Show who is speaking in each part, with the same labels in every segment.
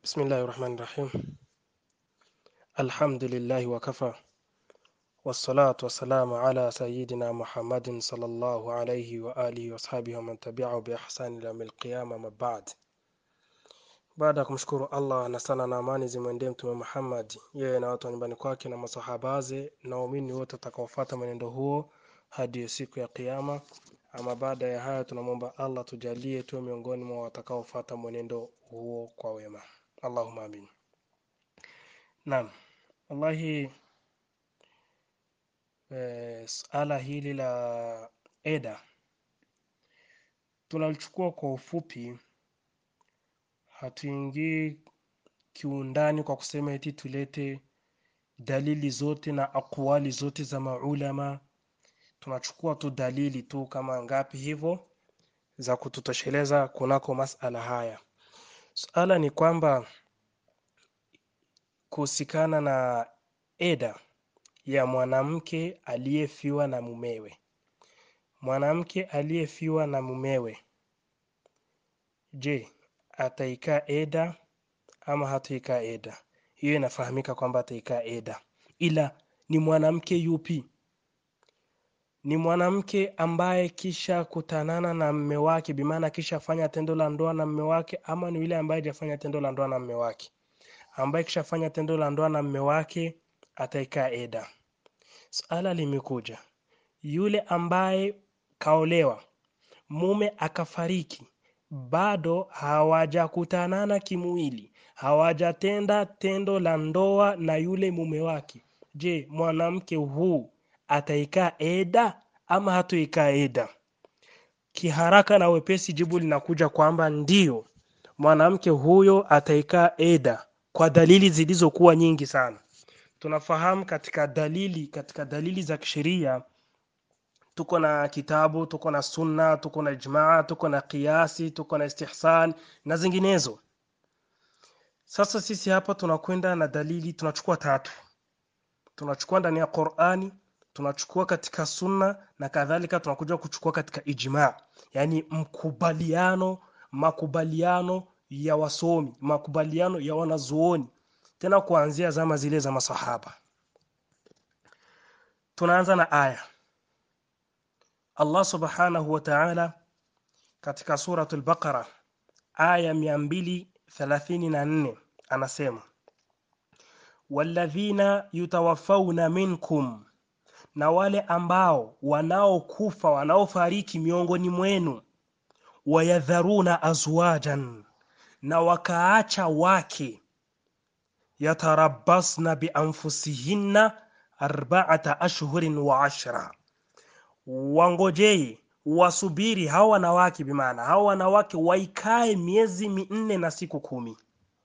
Speaker 1: بسم الله الرحمن الرحيم الحمد لله وكفى والصلاة والسلام على سيدنا محمد صلى الله عليه وآله وأصحابه ومن تبعه بإحسان إلى يوم القيامة ما بعد baada ya kumshukuru allah na sala na amani zimwendee mtume muhammad yeye na watu wa nyumbani kwake na masahabaze na waumini wote watakaofuata mwenendo huo hadi siku ya kiama ama baada ya hayo tunamwomba allah tujalie tuwe miongoni mwa watakaofuata mwenendo huo kwa wema allahuma amin naam wallahi eh, suala hili la eda tunalichukua kwa ufupi hatuingii kiundani kwa kusema eti tulete dalili zote na akwali zote za maulama tunachukua tu dalili tu kama ngapi hivyo za kututosheleza kunako masala haya suala ni kwamba kuhusikana na eda ya mwanamke aliyefiwa na mumewe mwanamke aliyefiwa na mumewe je ataikaa eda ama hataikaa eda hiyo inafahamika kwamba ataikaa eda ila ni mwanamke yupi ni mwanamke ambaye kisha kutanana na mme wake bimaana kisha fanya tendo la ndoa na mme wake ama ni yule ambaye hajafanya tendo la ndoa na mme wake ambaye kishafanya tendo la ndoa na mme wake ataikaa eda suala limekuja yule ambaye kaolewa mume akafariki bado hawajakutanana kimwili hawajatenda tendo la ndoa na yule mume wake je mwanamke huu ataikaa eda ama hatoikaa eda kiharaka na wepesi jibu linakuja kwamba ndiyo mwanamke huyo ataikaa eda kwa dalili zilizokuwa nyingi sana tunafahamu katika dalili katika dalili za kisheria tuko na kitabu tuko na sunna tuko na ijmaa tuko na kiasi tuko na istihsan na zinginezo sasa sisi hapa tunakwenda na dalili tunachukua tatu tunachukua ndani ya qurani tunachukua katika sunna na kadhalika tunakuja kuchukua katika ijmaa yaani mkubaliano makubaliano ya wasomi makubaliano ya wanazuoni tena kuanzia zama zile za masahaba tunaanza na aya Allah subhanahu wa ta'ala katika suratul Baqara aya 234 anasema walladhina yutawaffawna minkum na wale ambao wanaokufa wanaofariki miongoni mwenu wayadharuna azwajan na wakaacha wake yatarabbasna bianfusihinna arba'ata ashhurin wa ashra wangojee wasubiri hao wanawake bimaana hao wanawake waikae miezi minne na siku kumi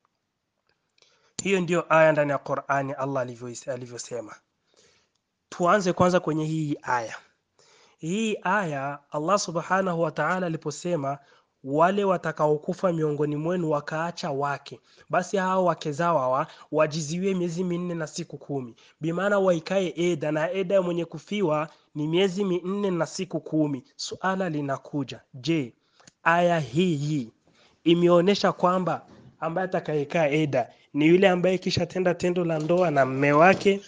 Speaker 1: hiyo ndiyo aya ndani ya qurani allah alivyosema tuanze kwanza kwenye hii aya hii aya allah subhanahu wa taala aliposema wale watakaokufa miongoni mwenu wakaacha wake basi hao wake zao hawa wajiziwie miezi minne na siku kumi bimaana waikae eda na eda ya mwenye kufiwa ni miezi minne na siku kumi suala linakuja je aya hii hii imeonyesha kwamba ambaye atakayekaa eda ni yule ambaye kisha tenda tendo la ndoa na mme wake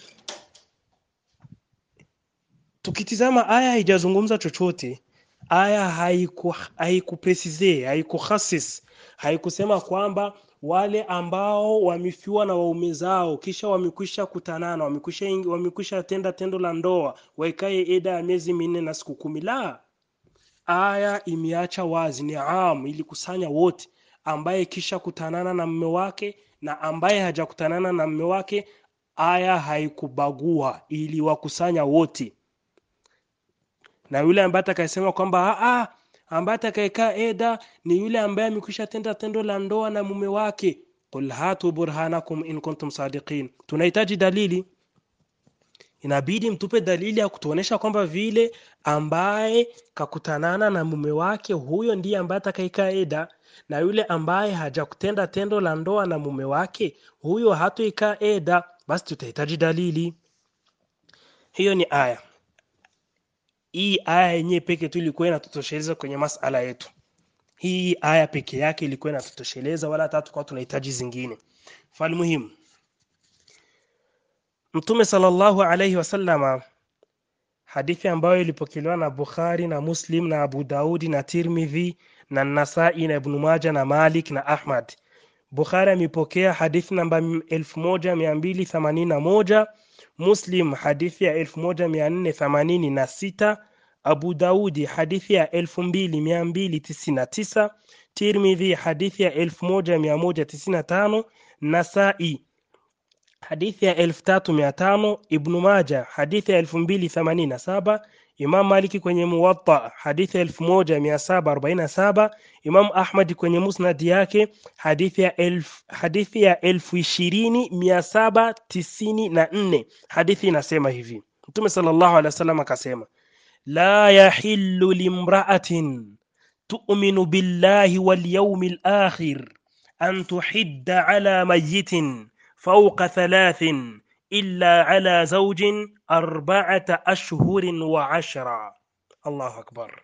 Speaker 1: tukitizama aya haijazungumza chochote aya haiku haikupresize haikuhasis haikusema kwamba wale ambao wamefiwa na waume zao kisha wamekwisha kutanana wamekwisha wamekwisha tenda tendo la ndoa waikae eda ya miezi minne na siku kumi la aya imeacha wazi ni am ilikusanya wote ambaye kisha kutanana na mme wake na ambaye hajakutanana na mme wake aya haikubagua iliwakusanya wote na yule ambaye atakayesema kwamba ah ambaye atakayekaa eda ni yule ambaye amekwisha tenda tendo la ndoa na mume wake qul hatu burhanakum in kuntum sadiqin tunahitaji dalili inabidi mtupe dalili ya kutuonesha kwamba vile ambaye kakutanana na mume wake huyo ndiye ambaye atakayekaa eda na yule ambaye hajakutenda tendo la ndoa na mume wake huyo hatoikaa eda basi tutahitaji dalili hiyo ni aya hii aya yenyewe peke tu ilikuwa inatutosheleza kwenye masala yetu hii aya peke yake ilikuwa inatutosheleza wala hata tukawa tunahitaji zingine fal muhimu mtume sallallahu alaihi wasallama hadithi ambayo ilipokelewa na bukhari na muslim na abu daudi na tirmidhi na nasai na ibnu maja na malik na ahmad bukhari amepokea hadithi namba 1281 muslim hadithi ya 1486 abu daudi hadithi ya 2299 tirmidhi hadithi ya 1195 nasai hadithi ya 3500 ibnu maja hadithi ya 2087 imam maliki kwenye muwatta hadithi ya 1747 imam ahmad kwenye musnad yake hadithi ya elf, hadithi ya 20794 hadithi inasema hivi mtume sallallahu alaihi wasallam akasema la yahillu limra'atin tu'minu billahi wal yawmil akhir an tuhidda ala mayyitin فوق ثلاث إلا على زوج أربعة أشهر وعشرة الله أكبر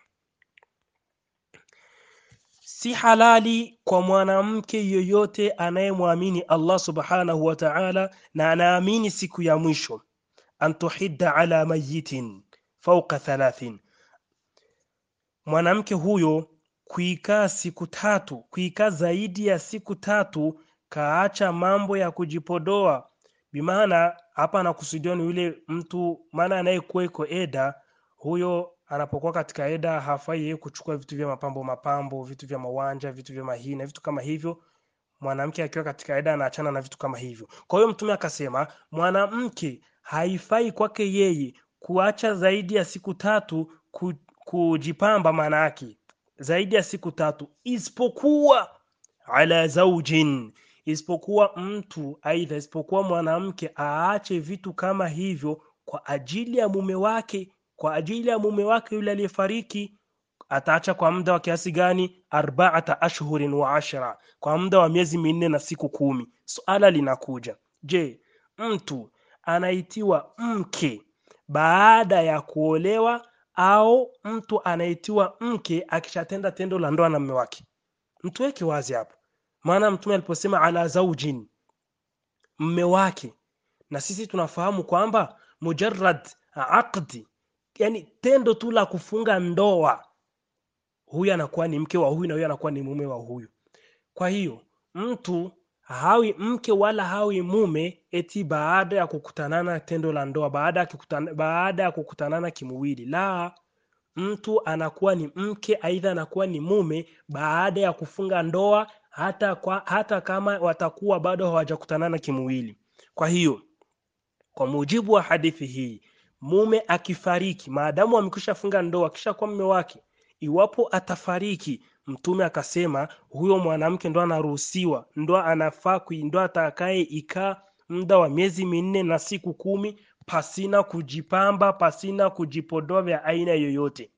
Speaker 1: si halali kwa mwanamke yoyote anayemwamini Allah subhanahu wa ta'ala na anaamini siku ya mwisho an tuhidda ala mayitin fauqa thalathin mwanamke huyo kuikaa siku tatu kuikaa zaidi ya siku tatu kaacha mambo ya kujipodoa bimaana hapa anakusudiwa ni yule mtu maana anayekuwa iko eda huyo anapokuwa katika eda hafai yeye kuchukua vitu vya mapambo mapambo vitu vya mawanja vitu vya mahina vitu kama hivyo mwanamke akiwa katika eda anaachana na vitu kama hivyo kwa hiyo mtume akasema mwanamke haifai kwake yeye kuacha zaidi ya siku tatu ku, kujipamba maana yake zaidi ya siku tatu isipokuwa ala zaujin isipokuwa mtu aidha isipokuwa mwanamke aache vitu kama hivyo kwa ajili ya mume wake kwa ajili ya mume wake yule aliyefariki ataacha kwa muda wa kiasi gani arbaata ashhurin wa ashra kwa muda wa miezi minne na siku kumi suala linakuja je mtu anaitiwa mke baada ya kuolewa au mtu anaitiwa mke akishatenda tendo la ndoa na mume wake mtu weke wazi hapo maana mtume aliposema ala zaujin mme wake na sisi tunafahamu kwamba mujarrad aqdi yani tendo tu la kufunga ndoa huyu anakuwa ni mke wa huyu na huyu anakuwa ni mume wa huyu kwa hiyo mtu hawi mke wala hawi mume eti baada ya kukutanana tendo la ndoa baada ya kukutana, baada ya kukutanana kimwili la mtu anakuwa ni mke aidha anakuwa ni mume baada ya kufunga ndoa hata kwa, hata kama watakuwa bado hawajakutanana kimwili kwa hiyo kwa mujibu wa hadithi hii mume akifariki maadamu amekwisha funga ndoa kisha kwa mume wake iwapo atafariki mtume akasema huyo mwanamke ndo anaruhusiwa ndo anafaa ndo atakaye ikaa muda wa miezi minne na siku kumi pasina kujipamba pasina kujipodoa vya aina yoyote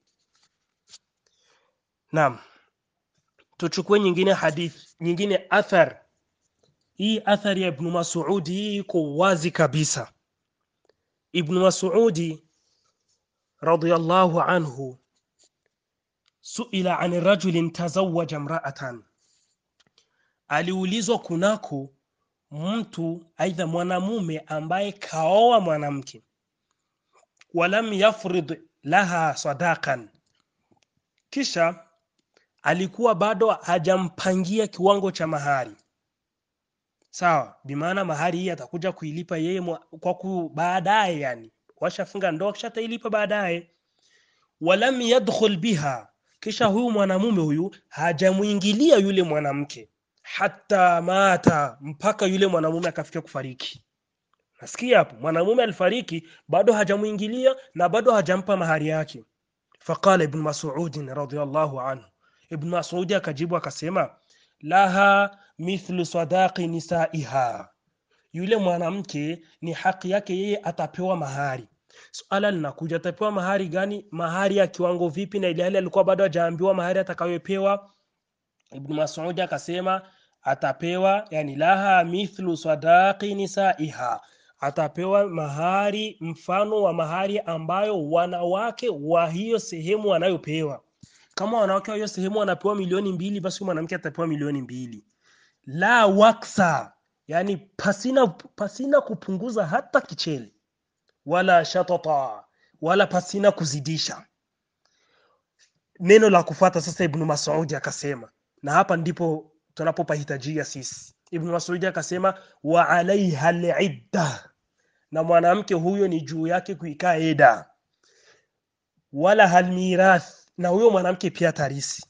Speaker 1: naam tuchukue nyingine hadith nyingine athar hii athari ya ibnu masudi hii iko wazi kabisa ibnu masudi radiyallahu anhu suila an rajulin tazawaja mraatan aliulizwa kunako mtu aidha mwanamume ambaye kaoa mwanamke walam yafrid laha sadakan kisha alikuwa bado hajampangia kiwango cha mahari sawa bimaana mahari hii atakuja kuilipa yeye kwa ku baadaye yani washafunga ndoa kisha atailipa baadaye walam yadkhul biha kisha huyu mwanamume huyu hajamuingilia yule mwanamke hata mata mpaka yule mwanamume akafika kufariki nasikia hapo mwanamume alifariki bado hajamuingilia na bado hajampa mahari yake faqala ibn mas'ud radiyallahu anhu ibn mas'ud akajibu akasema laha mithlu sadaqi nisaiha yule mwanamke ni haki yake yeye atapewa mahari suala linakuja atapewa mahari gani mahari ya kiwango vipi na ile hali alikuwa bado hajaambiwa mahari atakayopewa ibn mas'ud akasema atapewa yani laha mithlu sadaqi nisaiha atapewa mahari mfano wa mahari ambayo wanawake wa hiyo sehemu wanayopewa kama wanawake wa hiyo sehemu wanapewa milioni mbili basi huyu mwanamke atapewa milioni mbili la waksa yani pasina pasina kupunguza hata kichele wala shatata wala pasina kuzidisha neno la kufuata sasa ibnu masudi akasema na hapa ndipo tunapopahitajia sisi ibnu masudi akasema wa alaiha lidda na mwanamke huyo ni juu yake kuikaa eda wala halmirath na huyo mwanamke pia tarisi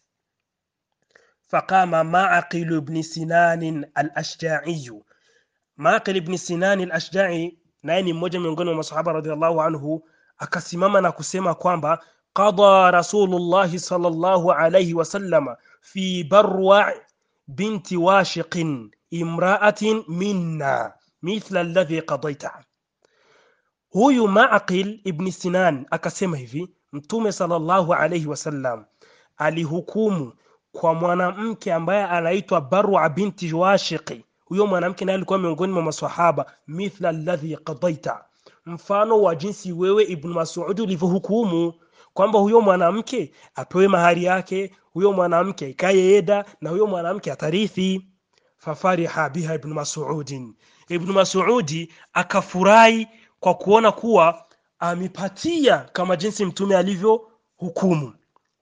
Speaker 1: faqama maqil ibn sinan al-ashja'i maqil ibn sinan al-ashja'i naye ni mmoja miongoni mwa masahaba radhiallahu anhu akasimama na kusema kwamba qada rasulullahi sallallahu alayhi wasallam fi barwa binti washiqin imra'atin minna mithla alladhi qadaita huyu maqil ibn sinan akasema hivi mtume sallallahu alayhi wasallam alihukumu kwa mwanamke ambaye anaitwa barwa binti washiqi huyo mwanamke naye alikuwa miongoni mwa maswahaba mithla alladhi qadaita mfano wa jinsi wewe ibn mas'ud ulivyohukumu kwamba huyo mwanamke apewe mahari yake huyo mwanamke ikaye eda na huyo mwanamke atarithi fafariha biha ibn mas'ud ibn mas'ud akafurahi kwa kuona kuwa amepatia kama jinsi mtume alivyohukumu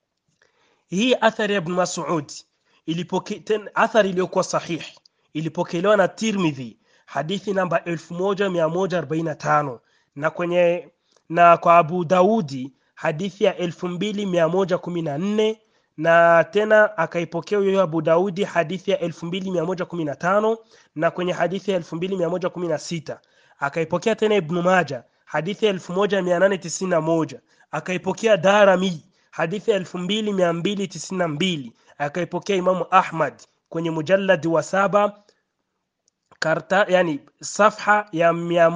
Speaker 1: hii athari ya ibn mas'ud ilipoke athari iliyokuwa sahihi ilipokelewa na Tirmidhi hadithi namba 1145 na kwenye na kwa Abu Daudi hadithi ya 2114 na tena akaipokea huyo Abu Daudi hadithi ya 2115 na kwenye hadithi ya 2116 akaipokea tena Ibn Maja hadithi ya 1891 akaipokea Darami hadithi ya 2292 akaipokea Imamu Ahmad kwenye mujalladi wa saba karta yani safha ya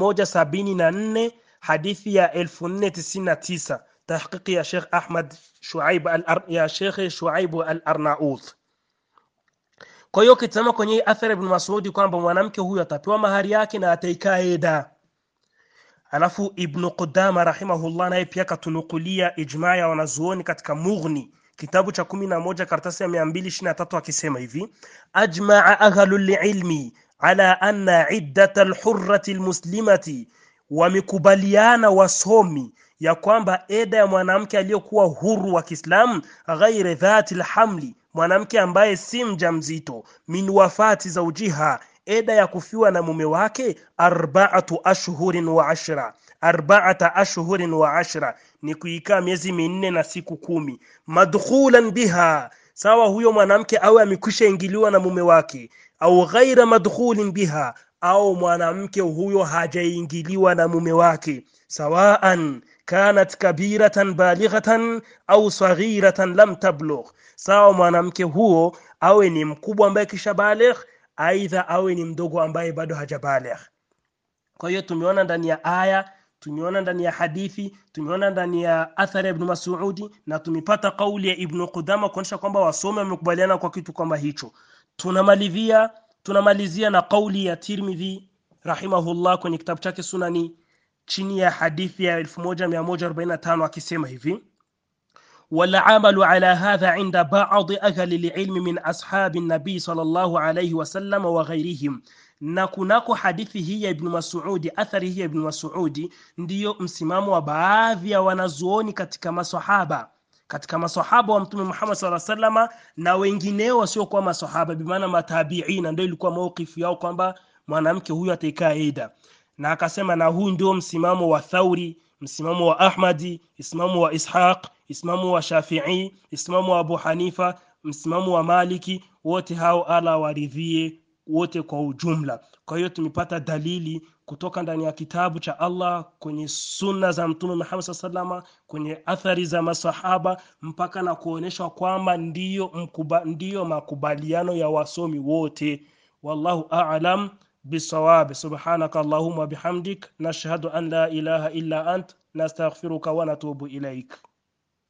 Speaker 1: 174 hadithi ya 1499 tahqiqi ya Sheikh Ahmad Shuaib al ya Sheikh Shuaib al-Arnaut kwa hiyo kitazama kwenye hii athari ibn Mas'ud kwamba mwanamke huyu atapewa mahari yake na ataikaa eda alafu ibn Qudama rahimahullah naye pia katunukulia ijmaa ya wanazuoni katika Mughni kitabu cha kumi na moja karatasi ya mia mbili ishirini na tatu akisema hivi ajmaa ahlu lilmi ala anna iddata lhurrati lmuslimati wamekubaliana wasomi ya kwamba eda ya mwanamke aliyokuwa huru wa kiislamu ghairi dhati lhamli mwanamke ambaye si mjamzito min wafati zaujiha eda ya kufiwa na mume wake arbaatu ashhurin wa ashra arbaata ashhurin wa ashra ni kuikaa miezi minne na siku kumi madkhulan biha sawa huyo mwanamke awe amekwisha ingiliwa na mume wake au ghaira madkhulin biha au mwanamke huyo hajaingiliwa na mume wake sawaan kanat kabiratan balighatan au saghiratan lam tablugh sawa mwanamke huo awe ni mkubwa ambaye kisha baligh aidha awe ni mdogo ambaye bado hajabaligh kwa hiyo tumeona ndani ya aya tumeona ndani ya hadithi tumeona ndani ya athari ya ibn Mas'udi na tumepata kauli ya ibn Qudama kuonyesha kwamba wasome wamekubaliana kwa kitu kama hicho tunamalizia tunamalizia na kauli ya Tirmidhi rahimahullah kwenye kitabu chake Sunani chini ya hadithi ya 1145 akisema hivi والعمل على هذا عند بعض أهل العلم من أصحاب النبي صلى الله عليه وسلم وغيرهم na kunako hadithi hii ya ibnu masudi athari hii ya ibnu masudi ndiyo msimamo wa baadhi ya wanazuoni katika masahaba katika masahaba wa mtume muhammad saa salama na wengineo wasiokuwa masahaba bimaana matabiina ndio ilikuwa maukifu yao kwamba mwanamke huyu ataikaa ida na akasema na huu ndio msimamo wa thauri msimamo wa ahmadi msimamo wa ishaq msimamo wa shafii msimamo wa abu hanifa msimamo wa maliki wote hao ala waridhie wote kwa ujumla kwa hiyo tumepata dalili kutoka ndani ya kitabu cha allah kwenye sunna za mtume muhammad saa salama kwenye athari za masahaba mpaka na kuonyeshwa kwamba ndiyo, mkuba, ndiyo makubaliano ya wasomi wote wallahu alam bisawab subhanaka allahuma bihamdik nashhadu an la ilaha illa ant nastaghfiruka wa natubu ilaik